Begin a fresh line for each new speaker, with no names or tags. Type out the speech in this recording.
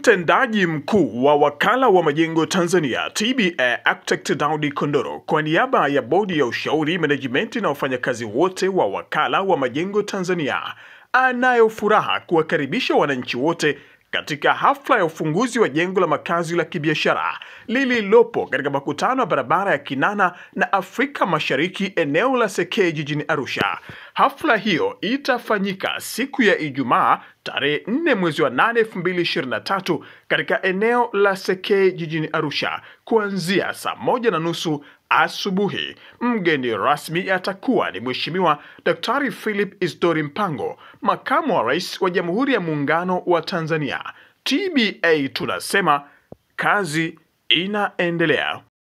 Mtendaji mkuu wa wakala wa majengo Tanzania TBA Architect Daudi Kondoro kwa niaba ya bodi ya ushauri, management na wafanyakazi wote wa wakala wa majengo Tanzania anayo furaha kuwakaribisha wananchi wote katika hafla ya ufunguzi wa jengo la makazi la kibiashara lililopo katika makutano ya barabara ya Kinana na Afrika Mashariki eneo la Sekei jijini Arusha. Hafla hiyo itafanyika siku ya Ijumaa tarehe 4 mwezi wa 8 2023 katika eneo la Sekei jijini Arusha kuanzia saa moja na nusu asubuhi. Mgeni rasmi atakuwa ni Mheshimiwa Daktari Philip Isdori Mpango, makamu wa rais wa Jamhuri ya Muungano wa Tanzania. TBA tunasema kazi inaendelea.